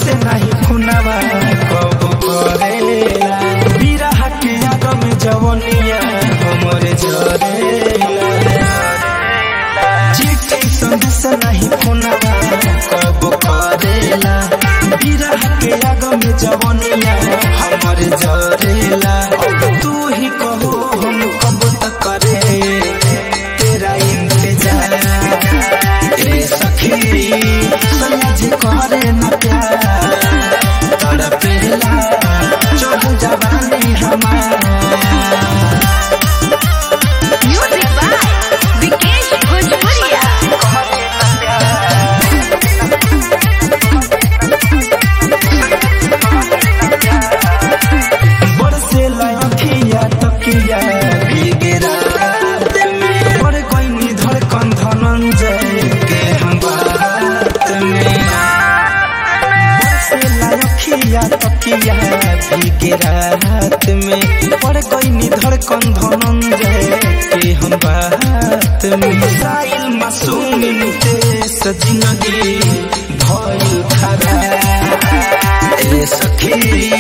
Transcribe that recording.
से नहीं खुनावा कब करेला बिरह के आग में जवनिया हमरे झरेला चिट्ठी संदेश नहीं खुनावा कब करेला बिरह के आग में जवनिया हमरे झरेला अब तू ही कहो हम कब तक करे तेरा इंतजार ए सखी समझ करे न प्यार तड़पेला चढ़ जवानी हमार Music by Vikesh Bhojpuria. बरसे लखिया तकिया भीगे रात में बड़ कोई धड़कन धनंजय के हम बात में बरसे लखिया तकिया भीगे रात में बड़ कोई धड़कन धनंजय के हम बात में साइल मासूम नितेश जिंदगी भइल खरा ए सखी